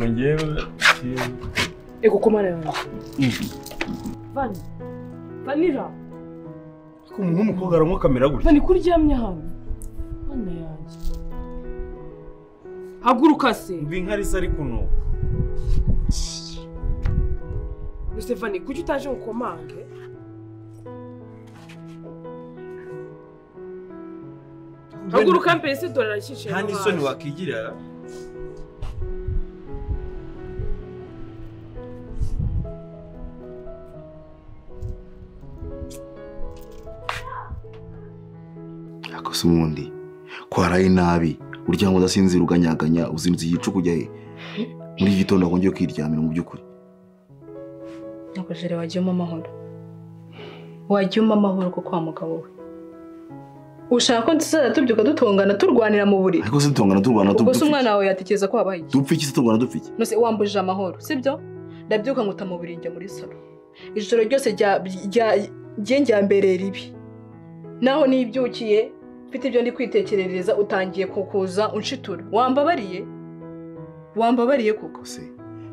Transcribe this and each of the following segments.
njyewe Ego ko mana yanjye. Vani. Vanira. umuntu w'umukobwa aranywa kamera gutya Vani kuryamye hano. Mana yanjye. Haguruka se. mva inka risa ariko unubu Ese Vani kuki utaje ngo ukomange? Haguruka mbese dore arakicaye. nta n'isoni wakigirira akosa umundi ko haraye nabi urya ngo udasinzira uganyaganya uzindutse igicuku ujya he muri iki gitondo wongeye kwiryamira mu by'ukuri Nakujere wagiye umpa amahoro. Wagiye umpa amahoro kuko wa mugabo we. Ushaka ko tuzaza tubyuka dutongana turwanira mu buriri. ariko se dutongana turwana Ubwo se dupfa iki? umwana wawe yatekereza ko wabaye iki? dupfa iki se turwana dupfa iki Nose wambujije amahoro, sibyo? Ndabyuka nkuta mu buriri njya muri salo. Ijoro ryose rya rya rye njyamberera ibi. Naho nibyukiye mfite ibyo ndi kwitekerereza utangiye kukuza unshitura. Wambabariye? Wambabariye kuko. kose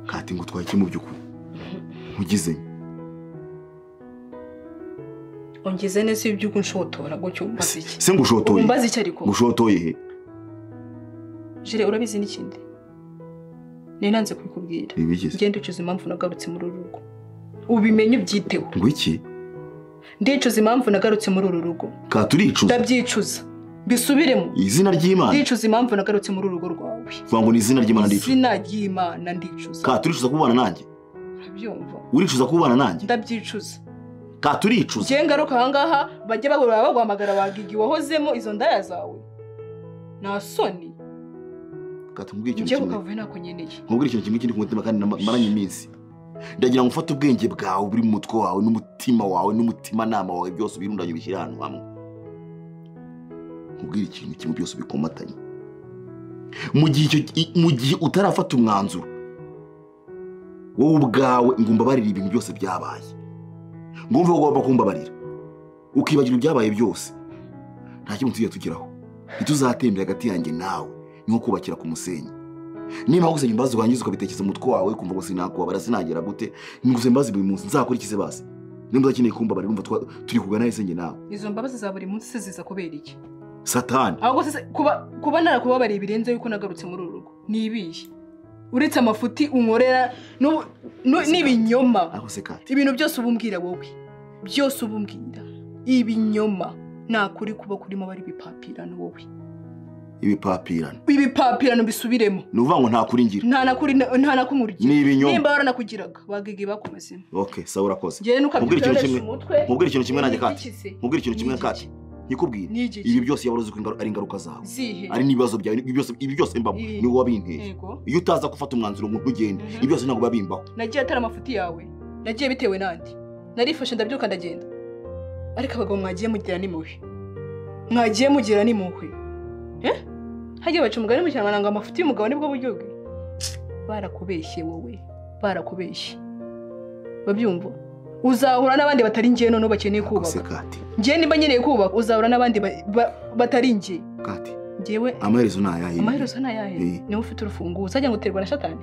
kati ngo utwaye iki mu by'ukuri ntugize Ungize neza iyo ubyuka unshotora gutyo umbaza iki? se ngo Ubu ushotoye Umbaza iki ariko? ngo ushotoye he Jire urabizi n'ikindi nari nanze kubikubwira ibi bigeze ngende ucuza impamvu nagarutse muri uru rugo ubimenye ubyiteho ngo iki ndicuza impamvu nagarutse muri uru rugo katuricuza ndabyicuza mbisubiremo izina ry'imana ndicuza impamvu nagarutse muri uru rugo rwawe vuga ngo ni izina ry'imana ndicuza izina ry'imana ndicuza katuricuza kubana nanjye urabyumva uricuza kubana nanjye ndabyicuza katuricuza njye ngaruka ahangaha bajye bagorora bagwahamagara bagiga iwahozemo izo ndaya zawe nta soni katubwira ikintu njye kimwe kukavuye ntako nkeneye nkubwira ikintu kimwe kiri ku mutima kandi nama- maranye iminsi ndagira ngo ufate ubwenge bwawe buri mu mutwe wawe n'umutima wawe n'umutimanama wawe byose ubirundanye ubishyire ahantu hamwe nkubwire ikintu kimwe byose bikomatanye mu gihe icyo- i- mu gihe utarafata umwanzuro wowe ubwawe ngo umbabarire ibintu byose byabaye ngo wumve ko ugomba kumbabarira ukibagira ibyabaye byose nta kintu tujya tugeraho ntituzatembera hagati yanjye nawe ni nko kubakira ku musenyi niba gusa imbabazi wangiza ukabitekereza umutwe wawe kumva ngo sinakubabara sinagera gute ni gusa imbabazi buri munsi nzakora iki se basi nimba udakeneye kumbabarira umva twa- turi kugana ahise njye nawe izo mbabazi za buri munsi se ziza kubera iki satani ahubwo se kuba kuba narakubabariye birenze yuko nagarutse muri uru rugo ni ibihe uretse amafuti unkorera n'ubu- n'u- n'ibinyoma ariko se kati ibintu byose uba umbwira wowe byose uba umbwira ibinyoma nakuri kuba kurimo bari ibipapirano wowe ibipapirano ibipapirano bisubiremo ni ukuvuga ngo ntakuri ngira nta nakuri nta nakumurya ni ibinyoma nimba waranakugiraga wagiga bakumazemo ok sawa urakoze njyewe Nkubwire ikintu nukabyitorera kimwe. umutwe nkubwire ikintu kimwe nanjye kati n'igikize. nkubwire ikintu kimwe kati nkikubwire N'igiki. ibi byose yaba uzi ko ingaru- ari ingaruka zawe zihe ari n'ibibazo byawe ibi byose- ibi byose mbamo Ibi. ni wowe wabinteye yego iyo utaza gufata umwanzuro ngo ntugende Mhm. ibi byose ntabwo biba bimbaho nagiye atari amafuti yawe nagiye bitewe nandi narifashe ndabyuka ndagenda ariko abagabo mwagiye mugira n'impuhwe mwagiye mugira n'impuhwe Eh? hagiye baca umugani mu kinyarwanda ngo amafuti y'umugabo nibwo buryo bwe barakubeshye wowe barakubeshye babyumva uzahura n'abandi batari njye noneho bakeneye Ariko se kubaka kati njye nimba nkeneye kubaka uzahura n'abandi ba- ba- batari njye kati njyewe amaherezo ni ayahe amaherezo ni ayahe Eh. niwe ufite urufunguzo ajya ngo uterwa na satani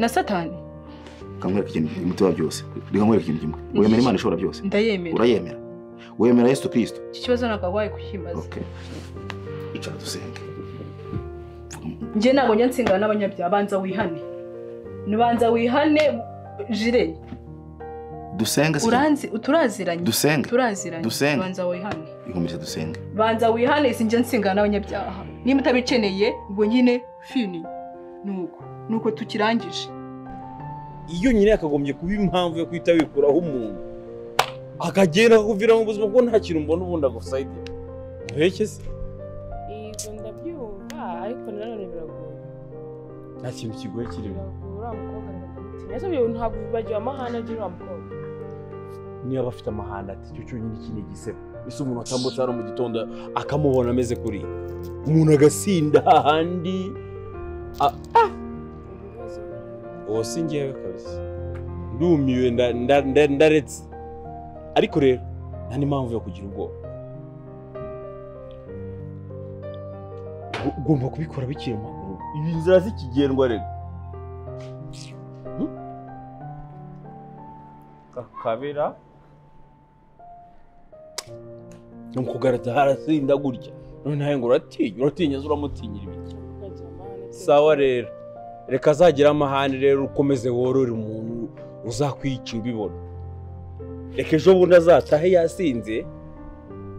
na satani kamwereka ikintu kimwe umutima byose reka nkwereke ikintu kimwe wemera imana ishobora byose ndayemera urayemera wemera yesu kirisito iki kibazo ntabwo wabaye kukimaza okay. icara dusenge njye ntabwo njya ntsingana n'abanyabyaha banza wihane banza wihane jire dusenge se uranzi uturaziranye dusenge turaziranye Dusenge. banza wihane ihumurize dusenge banza wihane si njya ntsingana n'abanyabyaha niba utabikeneye ubwo nyine fini nuko nuko tukirangije iyo nyine yakagombye kuba impamvu yo guhita wikuraho umuntu akagenda akakuviramo ubuzima bwo nta kintu mbona ubundi agusayidira muheke se Yego ndabyumva ariko nanone biragoye. nta kintu kigoye kirimo Biragoye uriya mukobwa ndamutinya. Ese uyu ntabwo wibagiwe amahane agira uriya mukobwa. niba afite amahanda ati cyo cyonyine iki ni igisebo ese umuntu atambutse hano mu gitondo akamubona ameze kuriya umuntu agasinda hahandi Ibibazo uwo si ngewe kabisa ndumiwe nda- nda- nda- ndaretse ariko rero nta n'impamvu yo kugira ubwoba Ugu- ugomba kubikora bikiri mu maguru ibi nzira zikigendwa rero kabera ni ukugarata harasinda gutya noneho ngo uratinya uratinya se uramutinyira ibiki Umukunzi wa mahane pe. sawa rero reka azagire amahane rero ukomeze worore umuntu uzakwica ubibona reka ejo bundi azatahe yasinze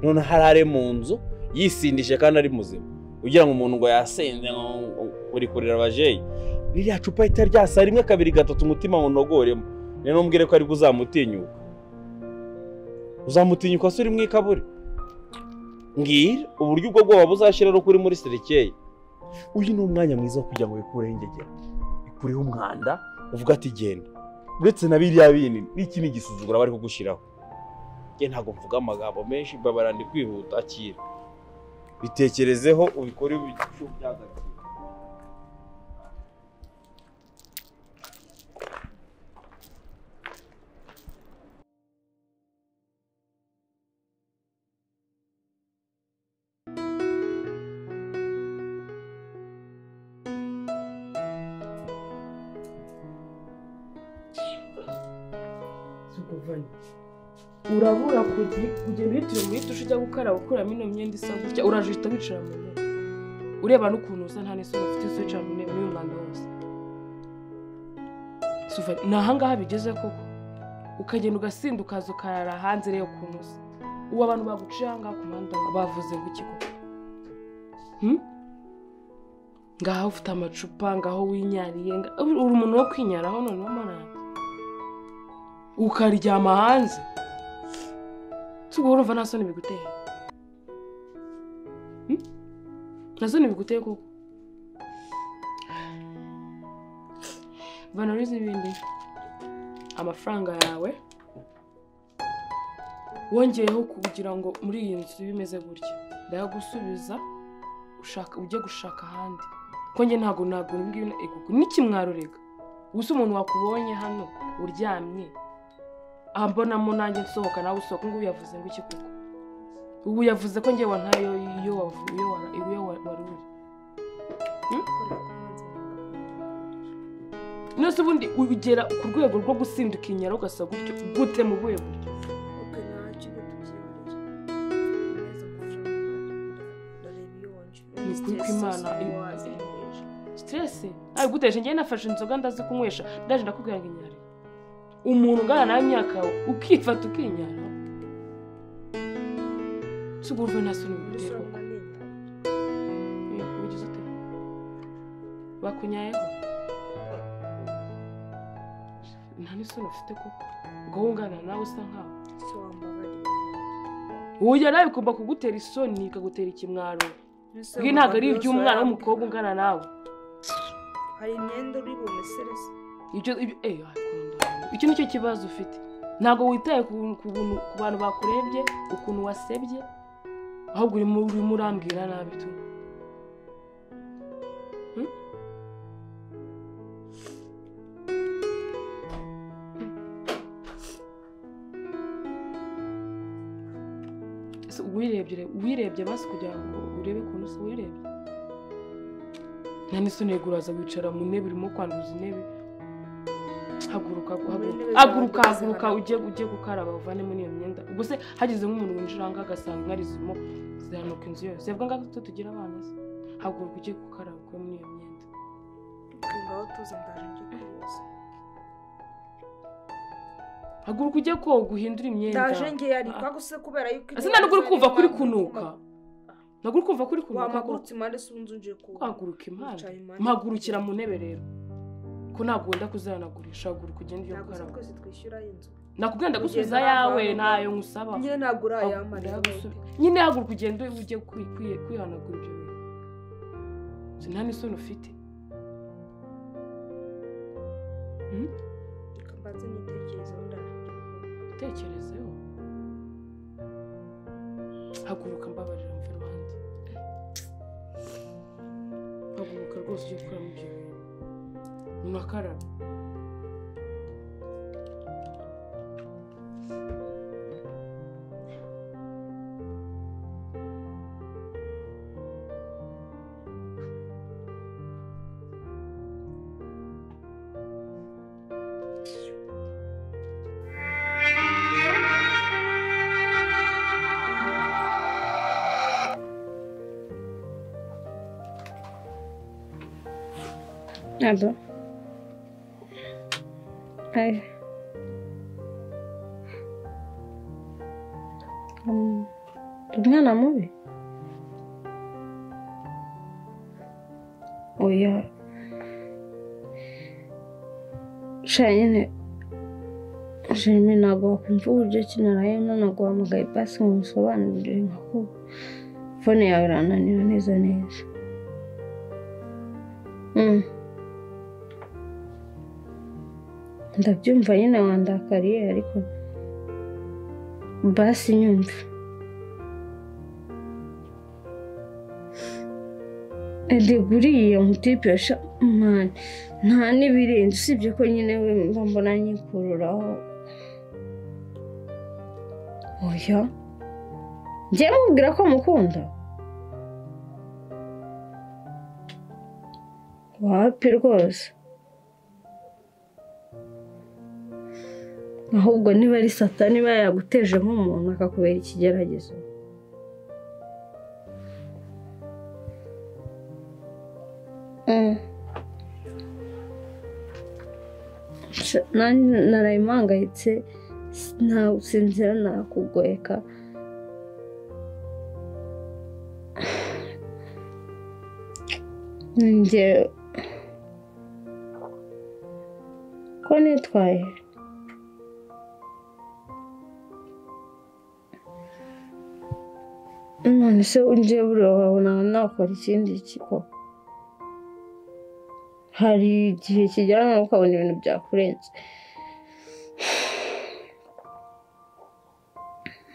none harare mu nzu yisindishe kandi ari muzima ugira ngo umuntu ngo yasinze ngo uri kurira abajeyi ririya cupa rihita ryasa rimwe kabiri gatatu umutima wunogoremo rero ntumbwire ko aribwo uzamutinyuka uzamutinyuka se uri mu ikaburi mbwira uburyo ubwo bwoba buzashira ari ukuri muri serikeye uyu ni umwanya mwiza wo kugira ngo wikureho ingegera ikureho umwanda uvuga ati genda uretse na biriya bindi n'iki ni igisuzugura bari kugushyiraho njye ntabwo mvuga amagambo menshi babara ndi kwihuta akira bitekerezeho ubikore ibicu byagakira Sukuvani. urabura kugira kugenda uhitira muri dushe ujya gukaraba ukuramo ino myenda isa gutya uraje uhita wicara mu ntebe ureba n'ukuntu usa nta n'isura ufite isi wicara mu ntebe n'uyu mwanda wose Suvani, ni ahangaha bigeze koko ukagenda ugasinda ukaza ukarara hanze rero ukuntu usa ubu abantu baguciye ahangaha ku muhanda bavuze ngo iki koko Hmm? ngaho ufite amacupa ngaho winyariye nga- uri umuntu wo kwinyaraho noneho marara ukaryama hanze tugura urumva nta soni biguteye Hmm? nta soni biguteye koko vanoriza ibindi amafaranga yawe wongeyeho kugira ngo muri iyi nzu ibe imeze gutya ndayagusubiza ushaka ujye gushaka ahandi ko njye ntabwo ntabwo ngiyo n'ikimwaro rega gusa umuntu wakubonye hano uryamye ambonamo nanjye nsohoka nawe usohoka ngubu yavuze ngo iki koko ubu yavuze ko ngewe ntayo iyo wavu- iyo wara- iyo wa- wari uri nose ubundi ugera ku rwego rwo gusinduka inyara ugasa gutyo gute mu buhe buryo Ni ukuri kw'Imana, iyo- siteresi ntabiguteje njyewe nafashe inzoga ndazi kunywesha ndaje ndakubwira ngo inyara umuntu ungana nawe imyaka yawe ukifata ukinyara tugurwe nta soni bigutera koko ubigize ute bakunyayeho nta n'isoni ufite koko ubwo wungana nawe usa nkaho wowe nawe bigomba kugutera isoni ikagutera ikimwaro bwi ntabwo ari iby'umwana w'umukobwa ungana nawe hari imyenda uri bumesereze ibyo ibyo eh, wakunda. icyo nicyo kibazo ufite ntabwo witaye ku ku buntu- ku bantu bakurebye ukuntu wasebye ahubwo urimo urimo urambwira nabi tu Hmm? Ese uwirebye re- uwirebye basi kugira ngo urebe ukuntu usa uwirebye nta n'isoni uraza wicara mu ntebe urimo kwanduza intebe haguruka guhaguruka haguruka haguruka ujye ujye gukaraba uvanemo n'iyo myenda ubwo se hagize nk'umuntu winjira ahangaha agasanga inkari zirimo ziranuka inzu yose yavuga ngo tuba tugira abana se haguruka ujye gukaraba ukuremo n'iyo myenda ngaho tuza ndaje njye kuyoza haguruka ujye koga uhindure imyenda ndaje njye yari Ah. kwaguse kubera yuko ese ntabwo uri kumva kuri kunuka ntabwo uri kumva kuri kunuka wamagurutse impande se ubu nje kuba kwaguruka impande Wicaye impande. mpagurukira mu ntebe rero ko ntabwo wenda kuzanagurisha haguruka ugende ujye ntabwo se gukaraba twese twishyura inzu nakubwira ndagusubiza Ugenda yawe uravanamo. ntayo nkusaba nyine ntabwo urayamara Haguruka nyine haguruka ugende ujye kwi- kwi- kwihanagura ibyo bintu Uzi nta n'isoni ufite reka mbanze nitekerezeho ndaje utekerezeho haguruka mbabarira mve ruhande haguruka rwose ujye gukoramo ibyo bintu unakaraba Thank Ado. Aye. Um, umwana mubi? Oya. Sha nyine Jimmy ntabwo wakumva uburyo ki naraye ntabwo wamugaye pasi ngo umusobanurire nka ko fone yawe irananira neza neza. Mm. ndabyumva nyine wandakariye ariko basi nyumva ede buriya mutipe yasha mani nta n'ibirenze usibye ko nyine we mba mbona nyikururaho oya njyewe mubwira ko mukunda wapi rwose ahubwo niba ari satani niba yaguteje nk'umuntu akakubera ikigeragezo Mm. Sha- nanjye naraye mpangayitse sinsinzira nakugoyeka njye ko nitwaye none se unjye buriya wabona nakora ikindi kiko hari igihe kijyana ukabona ibintu byakurenze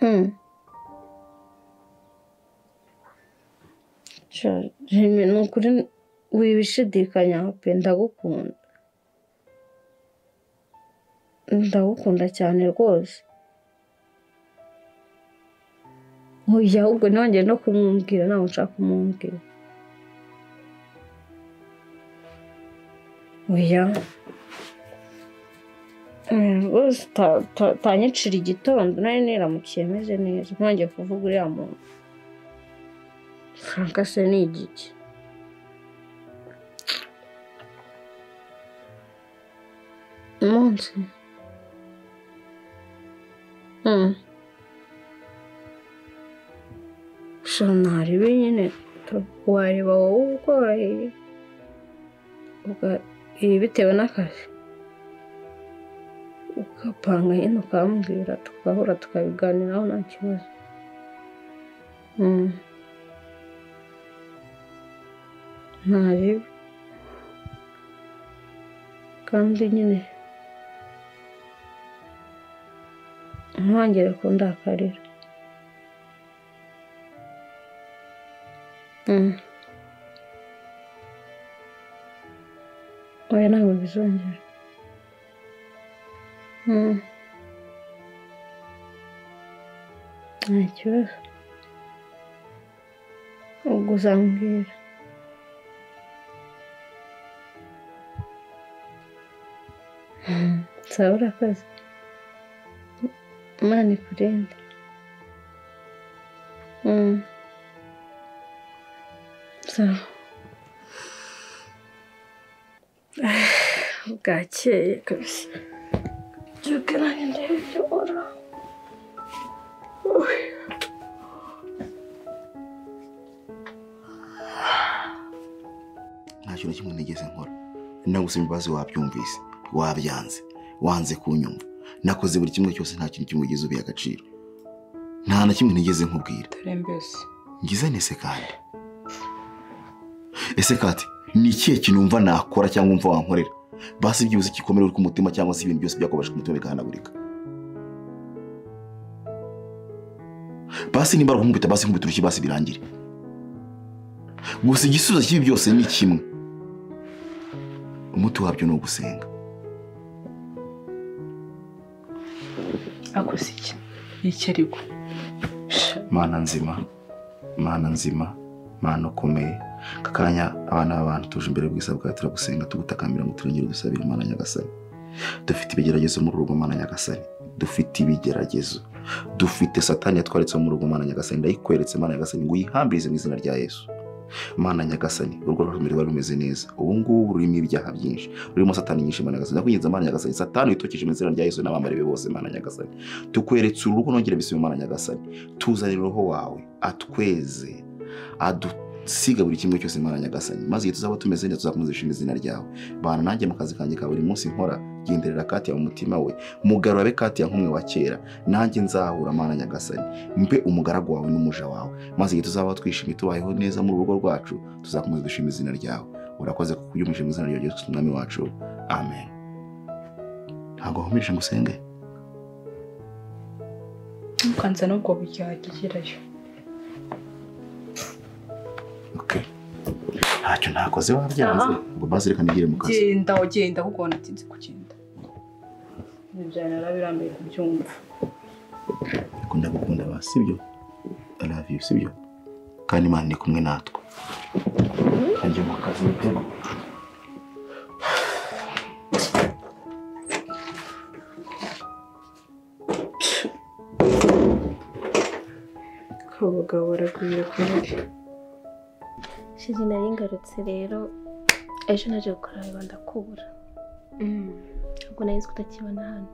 Hmm. Sha, Jimmy, ni ukuri wibishidikanya pe ndagukunda ndagukunda cyane rwose oya ahubwo nongeye no kumwumvira ntabwo nshaka kumwumvira oya Oya, rwose uta- uta- utanyicira igitondo nari niramukiye meze neza ntongeye kuvuga uriya muntu frank se ni igiki umunsi hmm sha ntarebe nyine tu- wareba wowe ukoroheye uga- ibi bitewe n'akazi ugapanga nyine ukambwira tugahura tukabiganiraho nta kibazo Hmm. ntarebe kandi nyine ntangire kundakarira Mm. oya ntabwo bizongera Mm. nta kibazo ubwo uzambwira Mm, sawa urakoze imana ikurinde Mm. sawa bwakeye kabisa byuka nanjye ndebe ibyo ukora. nta kintu kimwe nigeze nkora nagusaba imbabazi wabyumvise wabyanze wanze kunyumva nakoze buri kimwe cyose nta kintu kimwe ugeze ubiha agaciro nta na kimwe nigeze nkubwira dore mbese ngize nese kandi ese kati ni ikihe kintu wumva nakora cyangwa wumva wankorera basi byibuze igikomere uri ku mutima cyangwa se ibintu byose byakubasha ku mutima bigahanagurika basi nimba ari ukunkubita basi nkubita urushyi basi birangire gusa igisubizo cy'ibi byose ni kimwe umuti wabyo ni ugusenga akoze iki iki ariko Sha, mana nzima mana nzima mana ukomeye aka kanya abana b'abantu tuje imbere bwiza bwawe turagusenga tugutakamira ngo turengere udusabire imana nyagasani dufite ibigeragezo muri urugo mana nyagasani dufite ibigeragezo dufite satani yatwaritse mu rugo mana nyagasani ndayikweretse mana nyagasani ngo uyihambirize mu izina rya yesu mana nyagasani urwo rurimi rwari rumeze neza ubu ngubu rurimo ibyaha byinshi rurimo satani nyinshi mana nyagasani ndakwinginze mana nyagasani satani witokishije mu izina rya yesu n'abambari be bose mana nyagasani tukweretse urugo nongere bisime mana nyagasani tuzanire roho wawe atweze adusiga buri kimwe cyose mana nyagasani maze igihe tuzaba tumeze neza tuzakomeza dushima izina ryawe bana nanjye mu kazi kanjye ka buri munsi nkora genderera kati mu mutima we mugarurabe kati ya nk'umwe wa kera nanjye nzahura mana nyagasani mbe umugaragu wawe n'umuja wawe maze igihe tuzaba twishimye tubayeho neza mu rugo rwacu tuzakomeza dushima izina ryawe urakoze kuko ujya mu izina ryawe ryose umwami wacu amen ntabwo wahumirije ngo usenge ntukanzane ubwo buryagigirayo okay. ntacyo ntakoze wabyanze Aha. ngo maze reka nigire mu kazi genda ugenda ahubwo wanatinze kugenda ibyo byawe narabirambiye kubyumva ariko ndagukunda ba sibyo i love you sibyo kandi imana ni kumwe natwe ajya mu kazi mitego abagabo baragwira kuri shiri nari ngarutse rero ejo naje gukora biba ndakubura ntabwo nari nzi ko utakibona hano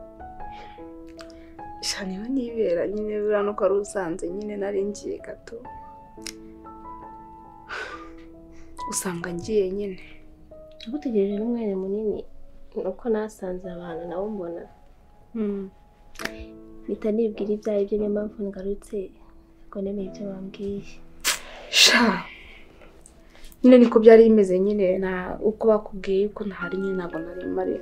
sha niba nibera nyine buriya nuko wari usanze nyine nari ngiye gato usanga ngiye nyine nagutegereje n'umwanya munini ni uko nasanze abantu nabo mbona mpita nibwira ibyo ari byo niyo mpamvu ngarutse ngo nemeye ibyo bambwiye sha nyine niko byari bimeze nyine na uko bakubwiye yuko ntahari nyine ntabwo nari mari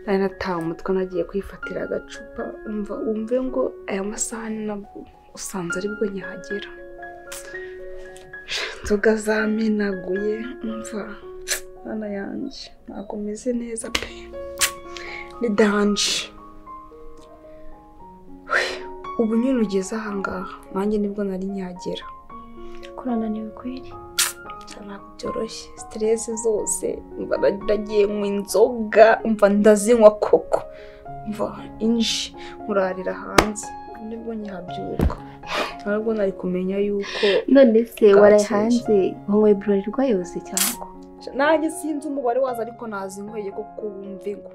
nari natawe umutwe nagiye kwifatira agacupa umva wumve ngo aya masaha ni nabwo usanze aribwo nyahagera Sha, inzoga zamenaguye umva mwana yanjye ntabwo meze neza pe ni danje ubu nyine ugeze ahangaha nanjye nibwo nari nyagera kurananiwe kweri ntabwo byoroshye siteresi zose mba nagiye mu inzoga mva ndazinywa koko mva inji nkurarira hanze nibwo nyihabyuka ntabwo nari kumenya yuko none se Bwakeye. waraye hanze wanyweye burori rwayoze cyangwa nanjye sinzi umubare wazo ariko nazinyweye kuko wumve ngo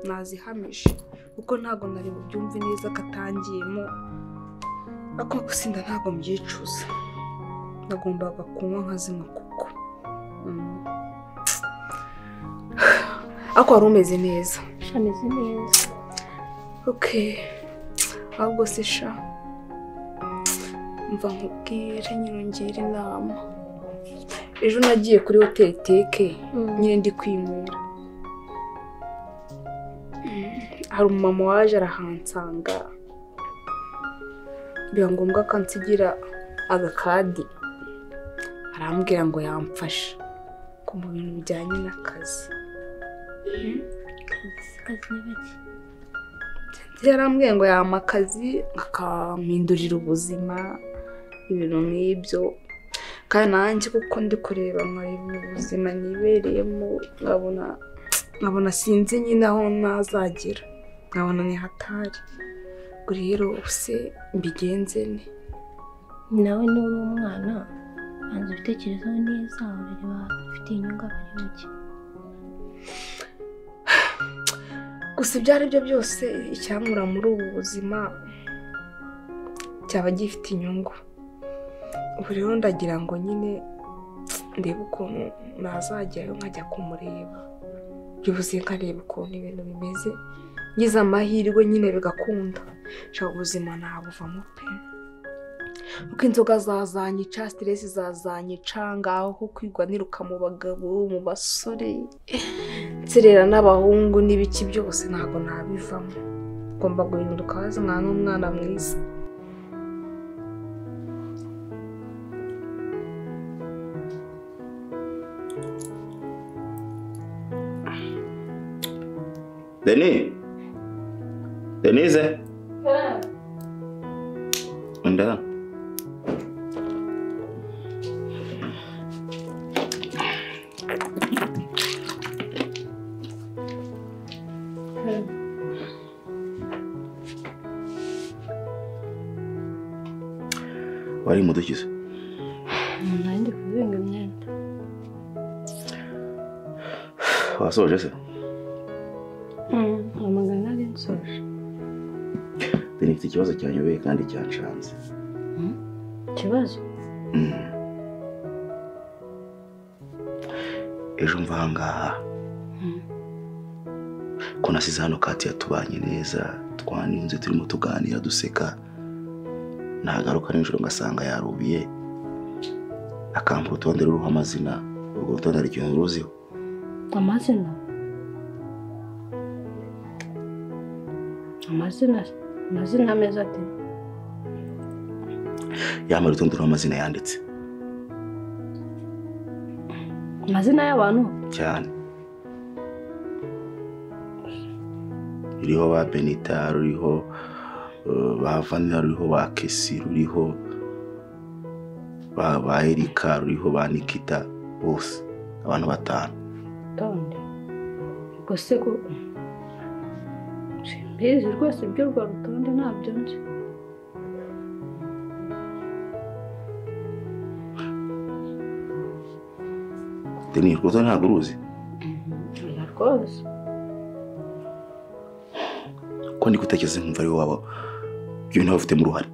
nazihamije kuko ntabwo nari bubyumve neza katangiyemo ako gusinda ntabwo mbyicuza nagombaga kunywa nkazinywa kuko Mm. ariko wari umeze neza shameze neza okay ahubwo se sha mva nkubwire nyirongera inama ejo nagiye kuri hoteli teke nyine ndi kwinywera Mm, hari umumama waje arahansanga biba ngombwa ko ansigira agakadi arambwira ngo yamfasha ngo mu bintu bijyanye n'akazi kazi ni bake yarambwiye ngo yampa akazi akampindurira ubuzima ibintu nk'ibyo kandi nanjye kuko ndi kureba nkabona ubuzima nibereyemo nkabona nkabona sinzi nyine aho nazagera nkabona ni hatari ubwo rero se mbigenze ne nawe niba uri umwana banza ubitekerezaho neza urareba ufite inyungu abari bake gusa ibyo ari byo byose icyankura muri ubu buzima cyaba gifite inyungu ubu rero ndagira ngo nyine ndebe ukuntu nazagerayo nkajya kumureba byibuze nkareba ukuntu ibintu bimeze ngize amahirwe nyine bigakunda nshaka ubuzima nabuvamo pe uko inzoga zazanyica siteresi zazanyica ngaho kwirwaniruka mu bagabo mu basore nserera n'abahungu n'ibiki byose ntabwo nabivamo ngomba guhinduka wazana n'umwana mwiza deni denise unda wari mudukiza nari ndi kuri kubinga imyenda wasoje se amagana ari nsoje deni mfite ikibazo cyanyobeye kandi cyanshanze ikibazo ejo mva ahangaha ko nasize hano kati yatubanye neza twaninze turimo tuganira duseka nagaruka nijoro ngasanga yarubiye akampa urutonde ruriho amazina urwo rutonde hari ikintu ruziho amazina amazina amazina ameze ate yamara urutonde ruriho amazina yanditse amazina y'abantu cyane ruriho ba benita ruriho eh, ba vanira ruriho ba kesi ruriho ba ba erika ruriho ba nikita bose abantu batanu rutonde ubwo se ko simbizi rwose iby'urwo rutonde ntabyo nzi deni urwo rutonde ntabwo uruzi oya rwose ko ndi gutekereza nkumva ari wowe ibintu bafitemo uruhare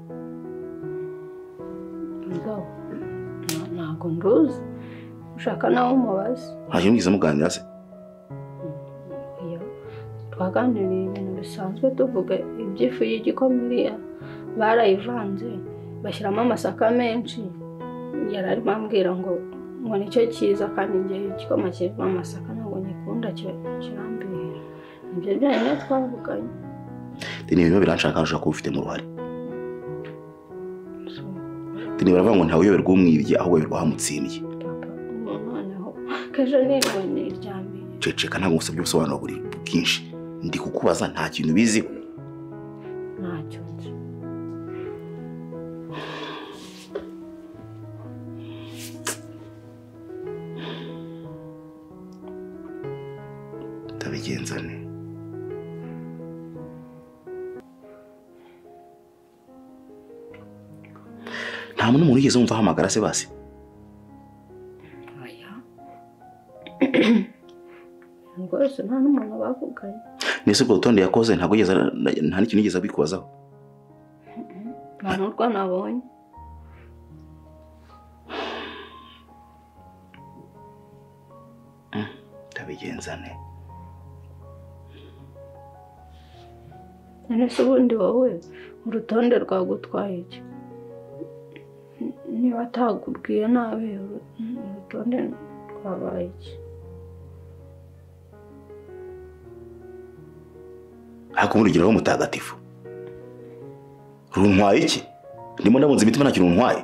mugabo nta- ntabwo nduzi ushaka nawe umubaze nta kintu mwigeze muganira se Oya, twaganiriye ibintu bisanzwe tuvuga iby'ifu y'igikoma iriya barayivanze bashyiramo amasaka menshi yari arimo ambwira ngo ngo nicyo cyiza kandi igihe igikoma kirimo amasaka ntabwo ngikunda kira- kirambirira ibyo byonyine twavuganye deni ibintu biba biranshaka kandi ushaka kuba ubifitemo uruhare So, deni baravuga ngo ntawe uyoberwa umwibye ahubwo uyoberwa ahamutsimbye papa ubu noneho kejo nibone irya mbere ceceka ntabwo ngusabye ubusobanuro buri bwinshi ndi kukubaza nta kintu ubiziho ntacyo nzi ndabigenza ne nta muntu umuntu yigeze wumva ahamagara se basi oya rwose nta n'umuntu bavuganye mbese ubwo rutonde yakoze ntabwo yigeze nta n'ikintu yigeze abikubazaho nta n'urwo nabonye ndabigenza ne none se ubundi wowe urutonde rwagutwaye iki niba atagubwiye nawe uru- urutonde rwabaye iki hakumurigiraho mutagatifu runtwaye iki ndimo ndabunze imitima ntacyo runtwaye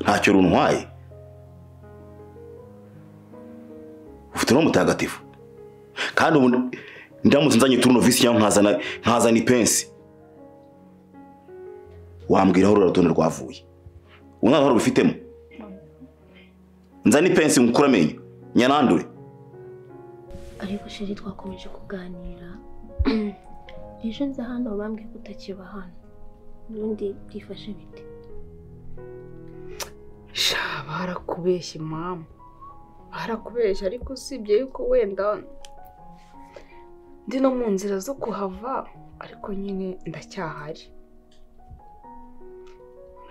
ntacyo runtwaye ufite uno mutagatifu kandi ubu ndamutse nzanye turunovisi cyangwa nkazana nkazana ipensi wambwiraho rura rutonde rwavuye ubu nta ruhare ubifitemo nzane ipensi nkukure amenyo nyanandure ariko sheri twakomeje kuganira ejo nza hano bambwiye ko utakiba hano ubundi byifashe bite sha barakubeshya mama barakubeshya ariko usibye yuko wenda ndi no mu nzira zo kuhava ariko nyine ndacyahari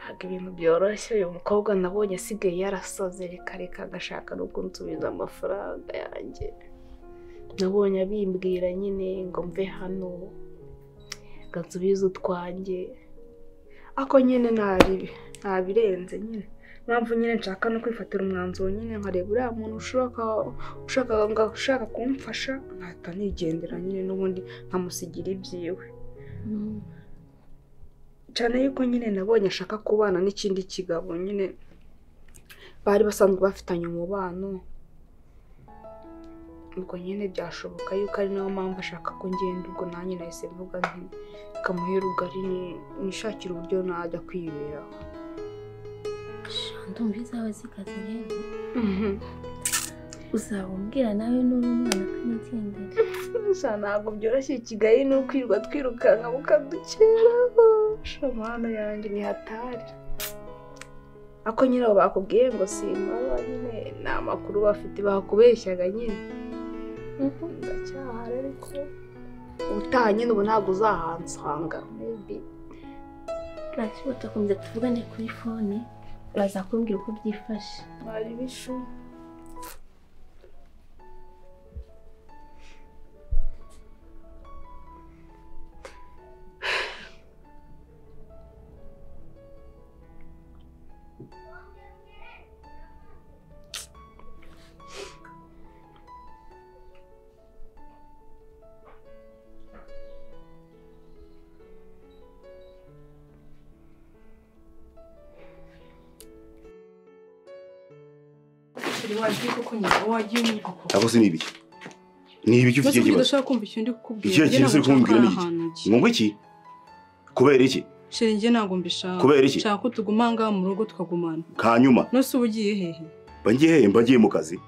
ntabwo ibintu byoroshye uyu mukobwa nabonye asigaye yarasaze reka reka agashaka no kunsubiza amafaranga yanjye nabonye abimbwira nyine ngo mve hano ngo nsubize utwanjye ako nyine ntabi- ntabirenze nyine mpamvu nyine nshaka no kwifatira umwanzuro nyine nkareba uriya muntu ushaka ushaka ngo ushaka kumfasha nkahita nigendera nyine n'ubundi nkamusigira ibyiwe cyane yuko nyine nabonye ashaka kubana n'ikindi kigabo nyine bari basanzwe bafitanye umubano ubwo nyine byashoboka yuko ari nayo mpamvu ashaka ko ngenda ubwo nanjye nahise mvuga nti kamuhe rugari ni- nishakire uburyo najya kwiberaho shantu izaba zikaze rero uzaba umbwira nawe n'uri umwana akanigendera gusa ntabwo byoroshye i kigali ni ukwirwa twirukanka mukadukeraho shamana yanjye ni hatari ako nyiraho bakubwiye ngo simaba nyine ni amakuru bafite bakubeshyaga nyine ndacyahara ariko ubutaha nyine ubu ntabwo uzahansanga maybe nta kibazo tugakomeza tuvugane kuri fone baza kumbwira uko byifashe bari bishu wagiye kuko nyine wagiye nyine ako se ni ibiki ni ibiki ufite Mbese icyo kuki kibazo udashaka kumva icyo ndi kukubwira Ikihe kintu uri kumbwira ni iki? ngomba iki kubera iki sheri njye ntabwo mbishaka kubera iki nshaka ko tuguma aha ngaha mu rugo tukagumana hanyuma nose uba ugiye hehe mba ngiye hehe mba ngiye mu kazi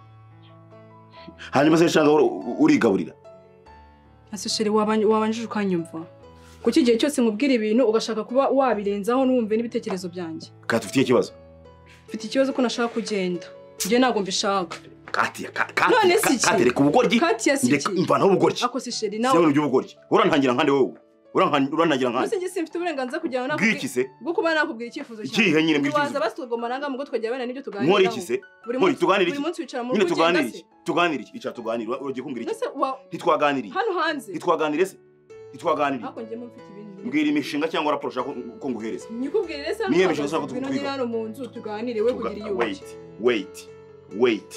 hanyuma se nshanga ur- urigaburira ese sheri wabanje wabanjije ukanyumva kuko igihe cyose nkubwira ibintu ugashaka kuba wabirenzaho ntiwumve n'ibitekerezo byanjye kati ufite ikibazo mfite ikibazo ko nashaka kugenda njye ntabwo mbishaka kati ka- None kati si ka- iki? kati reka ubugoryi kati reka yasikiye mvanaho ubugoryi ako si sheri sinabona nawe iby'ubugoryi urantangira nkande wowe Urankan- urantangira nkande mbese njye simfite uburenganzira kugira ngo nakubwire bw'iki se bwo kuba nakubwira icyifuzo cyawe ikihe nyine waza bw'iki basugomana ngaha mu rugo tukajya bene n'ibyo nkora tuganiraho iki se buri nkora munsi iki tuganira buri iki munsi wicara mu nyine rugo ugenda tuganira iki tuganira se iki icara tuganira uragiye kumbwira iki mbese wa- ntitwaganiriye hano hanze ntitwaganire se ntitwaganiriye ariko njye mo mfite ibintu mbwira imishinga cyangwa raporo ushaka ko- ko nguhereza nyikubwire rero Niyo hano mishonga uhagaze, ushaka ngwino kutwiga. ngire hano mu nzu tuganire we Tuga- kugira iyo wait wait wait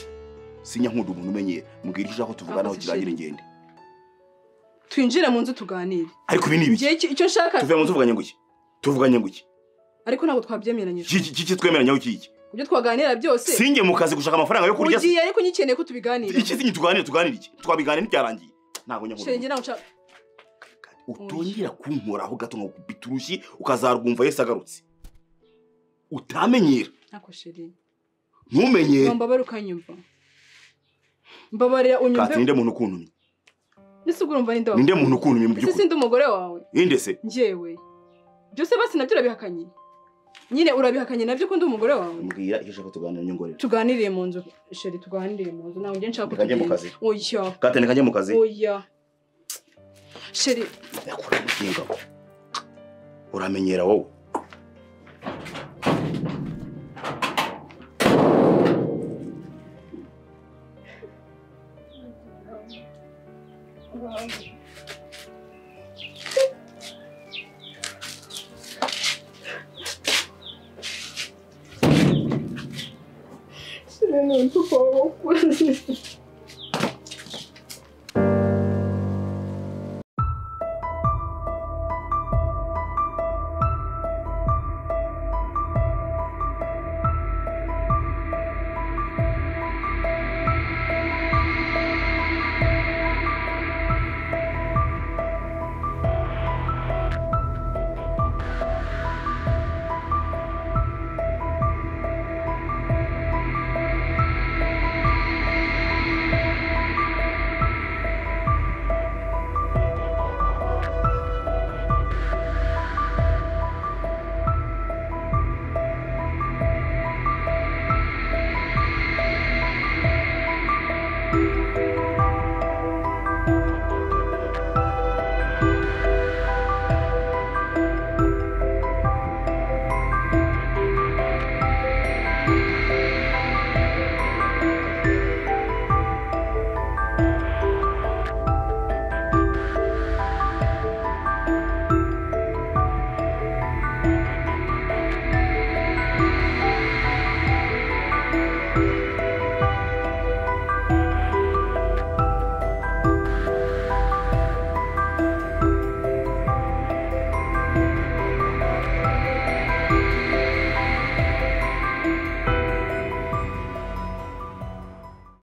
sinya nkunda umuntu umenyera mbwira icyo ushaka ko tuvuganaho Akoze kirangire ishuri. ingende twinjire mu nzu tuganire ariko ibi ni ibiki igihe icyo nshaka tuvuye mu nzu tuvuganye ngo iki tuvuganye ngo iki ariko ntabwo twabyemeranyije Iki- iki twemeranya iki iki ibyo twaganira byose sinjye mu kazi gushaka amafaranga yo kurya se ugiye ariko nyikeneye ko tubiganira iki sinye tuganire tuganire iki twabiganire ntibyarangiye ntabwo nyankuru shenge ntabwo nshaka utongera kunkoraho gato ngo kubita urushyi ukazarwumva yesu agarutse utamenyera ntako sheri ntumenyere wambabara ukanyumva mbabarira kati unyumve ninde muntu ukuntumye ese ubwo urumva ninde ninde wawe muntu ukuntumye mu ese by'ukuri sindi umugore wawe ninde se njyewe byose basi nabyo urabihakanye nyine urabihakanye nabyo ko ndi umugore wawe mbwira icyo ushaka tuganira nyongorera tuganiriye mu nzu sheri tuganiriye mu nzu ntabwo njye nshaka ko Reka njye mu tugenda kazi. oya kati reka njye mu kazi oya sheri yakura umushinga we uramenyera wowe sinene ntuko wakuze